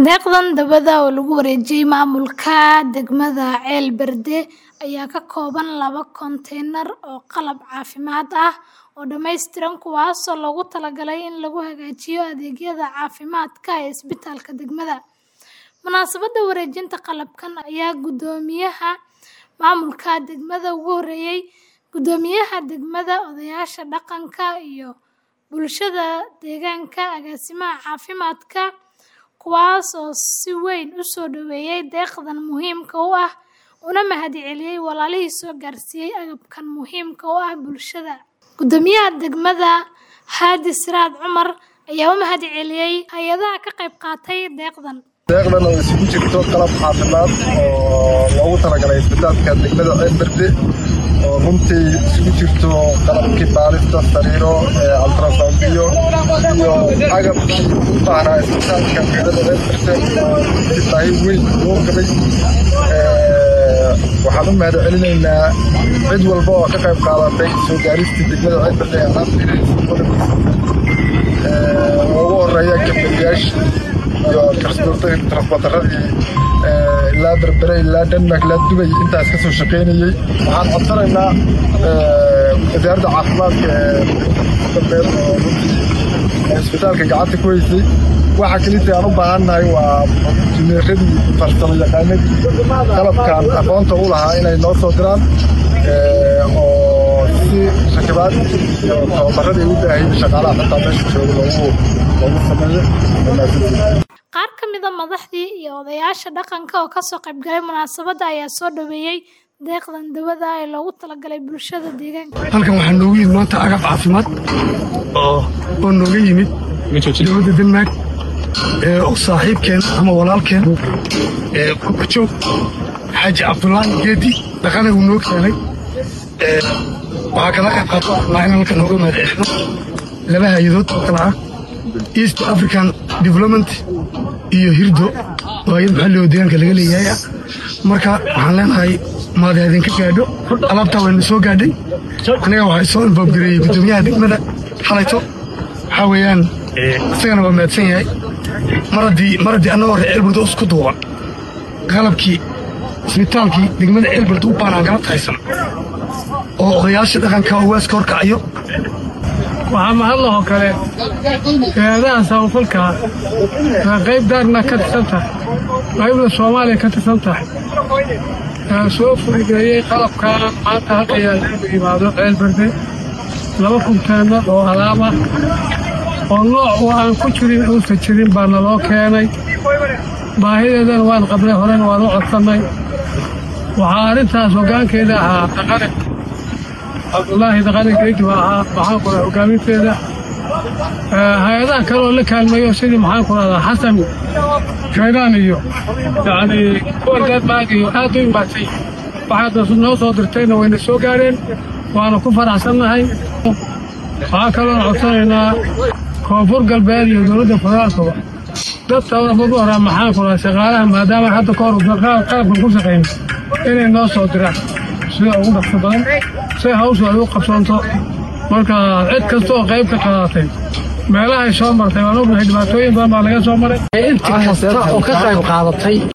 Deeqdan dawada oo lagu wareejiyay maamulka degmada Ceel Berde ayaa ka kooban laba konteenar oo qalab caafimaad ah oo dhammaystiran kuwaas oo loogu talagalay in lagu hagaajiyo adeegyada caafimaadka ee isbitaalka degmada. Munaasabadda wareejinta qalabkan ayaa guddoomiyaha maamulka degmada ugu horreeyay guddoomiyaha degmada, odayaasha dhaqanka iyo bulshada deegaanka, agaasimaha caafimaadka, kuwaas oo si weyn u soo dhoweeyay deeqdan muhiimka u ah una mahadceliyay walaalihii soo gaarsiiyay agabkan muhiimka u ah bulshada. Guddoomiyaha degmada, Haadi Siraad Cumar, ayaa u mahadceliyay hay'adaha ka qayb qaatay deeqdan. deeqdan oo isugu jirto qalab caafimaad oo loogu talagalay isbitaalka degmada Ceel Berde oo runtii isugu jirto qalabkii baarista sariiro ultrasound-iyo iyo agabkii u baahnaa isbitaalka degmada Ceel Berde oo runtii baahi weyn loo qabay waxaan u mahadcelinaynaa cid walba oo ka qayb qaadatay soo gaaristii degmada Ceel Berde ee alaabta ugu horeeya gabdhayaashii iyo transportaradii ilaa berbere ilaa denmark ilaa dubay intaas ka soo shaqaynayey waxaan codsanaynaa wasaaradda caafimaadka ee galbeed oo runtii isbitaalka gacanta ku haysay waxa kelita aan u baahannahay waa injineeradii farsamo yaqaanadii qalabkan aqoonta u lahaa inay noo soo diraan oo si rakibaad iyo tababaradii u baahayay shaqaalaha xitaa meesha jooga loogu loogu sameeyo Qaar ka mid ah madaxdii iyo odayaasha dhaqanka oo ka soo qayb galay munaasabadda ayaa soo dhoweeyay deeqdan dawada ee loogu talagalay bulshada deegaanka. halkan waxaa noogu yimid maanta agab caafimaad oo oo nooga yimid dowladda denmark ee oo saaxiibkeen ama walaalkeen ee kubajoog xaaji cabdulaahi geedi dhaqana uu noo keenay ee waxaa kala qayb qaato waxnaa in halkan nooga mahadcelino laba hay-adood oo kala ah east african development iyo hirdo oo hay-ad maxalli oo deegaanka laga leeyahay ah marka waxaan leenahay maad idinka gaadho alaabtaa wayna soo gaadhay aniga waxay soo infoobgareeyey guddoomiyaha degmada xalayto waxaa weeyaan isagana waa mahadsan yahay mar haddii mar haddii annagoo reer ceelburda isku duuban qalabkii isbitaalkii degmada ceelburda u baanaan galabta haysan oo odayaasha dhaqanka oo waaska horkacayo waxaa mahadlahoo kale hay-adaha samafalka waa qayb daarna ka tirsan tahay qaybna soomaaliya ka tirsan tahay aa soo fududeeyey qalabkaa maanta halka yaalagu yimaado ceel berde laba kunteenar oo alaab ah oo nooc oo aan ku jirin uusa jirin baa naloo keenay baahideedana waan qabnay horena waan u codsannay waxaa arrintaas hoggaankeeda ahaa dhaqane cabdulaahi dhaqane geedi baa ahaa maxaan ku dhaha hoggaaminteeda hay-adaha kale oo la kaalmeeyo sidii maxaan ku dhahdaa xasan shaydaan iyo yacni kuwan denmark iyo aad u imaatay waxaad noo soo dirtayna wayna soo gaareen waana ku faraxsannahay waxaa kaloon codsanaynaa koonfur galbeed iyo dowladda federaalkaba dadka ugu horaa maxaan ku dhaha shaqaalaha maadaama hadda ka hor qalabkan ku shaqayno inay noo soo diraan sida ugu dhaqso badan si hawshu ay u qabsoonto marka cid kasta oo qayb ka qaadatay meelahay soo martay waan ognahay dhibaatooyin badan baa laga soo maray inta kasta oo ka qayb qaadatay